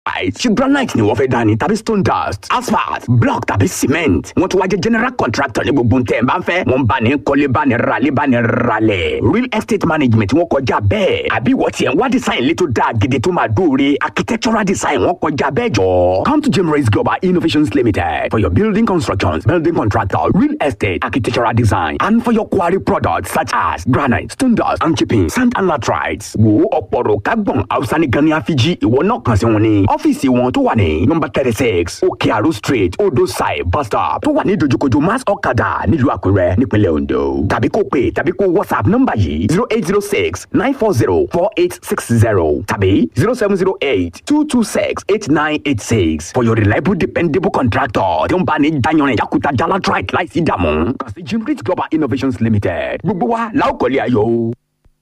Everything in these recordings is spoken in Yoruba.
ṣe granite ni wọ́n fẹ́ dání tàbí stone dust asphalt block tàbí cement wọ́n tún wá jẹ́ general contractor ní gbogbo ntẹ̀ bá ń fẹ́ wọ́n bá ní kọ́lé bá ní ralé bá ní ralẹ̀ real estate management wọ́n kọjá bẹ́ẹ̀ àbí wọ́n tiẹ̀ ń wá design létò dáa gidi tó máa dóore architectural design wọ́n kọjá bẹ́ẹ̀ jọ. come to Jimrace Global Innovations Limited for your building constructions building contractor real estate architectural design and for your quarry products such as granite stone dust and chipping sand and latrites wo ọ̀pọ̀rọ̀ kágbọ̀n hausa ní gani afiji ìwọ náà kàn sí wọn ní ọ́fíìsì wọn tó wà ní nọmba thirty six òkè àrò street odò side bus stop tó wà ní dojúkojú mass ọ̀kadà nílùú àkúrẹ́ nípínlẹ̀ ondo tàbí kó pè tàbí kó whatsapp nọmba yìí zero eight zero six nine four zero four eight six zero tàbí zero seven zero eight two two six eight nine eight six for your reliable dependable contractor tí ó ń bá ní dayanrin yakuta jalatrite láìsí ìdààmú kàn sí jimrit global innovations limited gbogbo wa la ó kọ́lé ayọ̀ o.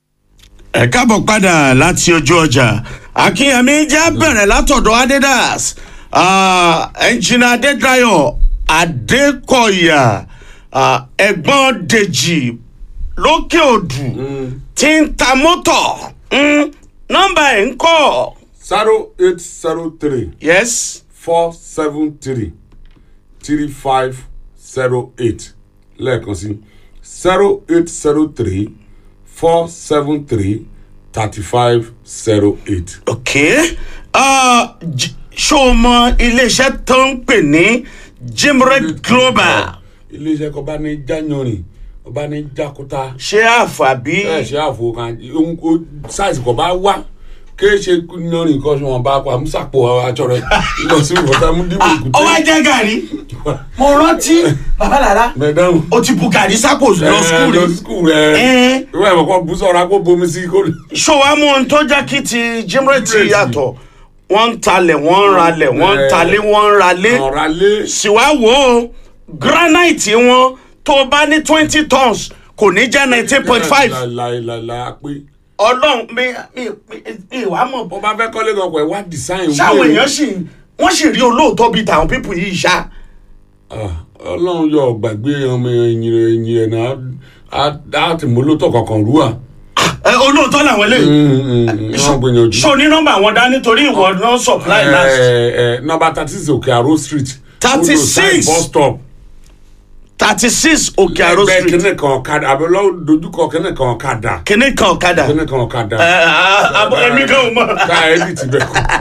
ẹ káàbọ̀ padà láti ojú ọjà akínyẹmí já bẹ̀rẹ̀ látọ̀dọ̀ adidas ẹnjìnà adédayọ̀ adékọ̀yà ah, ẹ̀gbọ́n dèjì lókè òdù tí ń ta mọ́tọ̀ mm, nọ́mbà ẹ̀ ń kọ́ zero eight zero three yes four seven three three five zero eight lẹ́ẹ̀kan sí zero eight zero three four seven three thirty five zero eight. ok ah, j- ṣó o mọ iléeṣẹ́ tó ń pè ní jimred global iléeṣẹ́ kan bá ní jáyanrìn ọba ní jákúta ṣé àfàbí. ẹ ṣe àfo kan ohun kó sáìsì kan bá wá kéé ṣe yanrìn kan ṣe wọn bá pa àmúṣàpò aṣọ rẹ lọ sí ìwọ̀ta mú dìbò ó wá èkúté. jẹ́ gàrí mo rántí bàbá lára mẹdánù. o ti bu gàrí sápò lọ skul lọ rí skul rẹ Ẹ. ìwé ẹ̀mọ̀ kan bú sọ̀rọ̀ kó bomi sí kó lè. ṣó wa mú ohun tó jẹ́ kí ti jimre ti Jimre ti. yàtọ̀ wọ́n ń talẹ̀ wọ́n ń ralẹ̀ wọ́n ń Ẹ. talé wọ́n ń ralé ọ̀rá lé. sì wá wò ó granite wọn tó o bá ní twenty tons kò ní jẹ́ nineteen point five láìláìláì pé ọlọ́run mi mi mi mi wàá mọ̀ wọ́n bá fẹ́ kọ́lé kan pẹ̀ wá design. ṣáwọn èèyàn sì wọ́n sì rí olóòótọ́ bíi tàwọn pípù yìí ṣá. Ah, ọlọ́run yọ gbàgbé ọmọ ẹ̀yìn rẹ̀ ẹ̀yìn rẹ̀ náà á á ti mú lóòótọ́ kankan rú à. ẹ olóòótọ́ làwọn eléyìí. wọ́n gbìyànjú. ṣó ní nọ́mbà wọn dání torí ìwọ náà supply last. nọmba thirty six òkè àrò street. 36. bus stop. thirty six òkè àrò ẹgbẹ́ street kínní kan ọ̀kadà àbẹ̀lọ́ dojúkọ kínní kan ọ̀kadà. kìnní kan ọ̀kadà. kínní kan ọ̀kadà. ẹ ẹ èmi kan ò mọ. ká ẹbí ti bẹ̀ kú.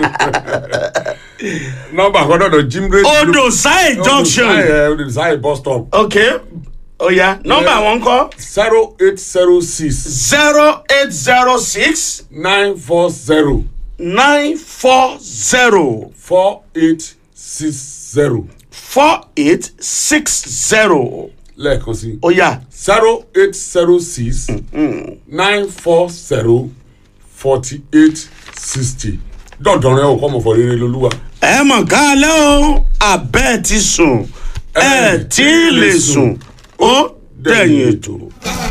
nọmba kan dọ̀dọ̀ jimbre. odò sáì junction. odò sáyé bus stop. ok oya nọ́mbà wọn kọ zero eight zero six zero eight zero six nine four zero nine four zero four eight six zero four eight six zero lẹ́ẹ̀kan sí oya zero eight zero six nine four zero forty eight sixty dọ̀dọ̀ rẹ o kọ́ mọ̀ fọ́ rere lolúwa. ẹ mọ̀ ká lẹ́ o abẹ́ ti sùn ẹ tí ì lè sùn ó dẹ̀yìn ètò.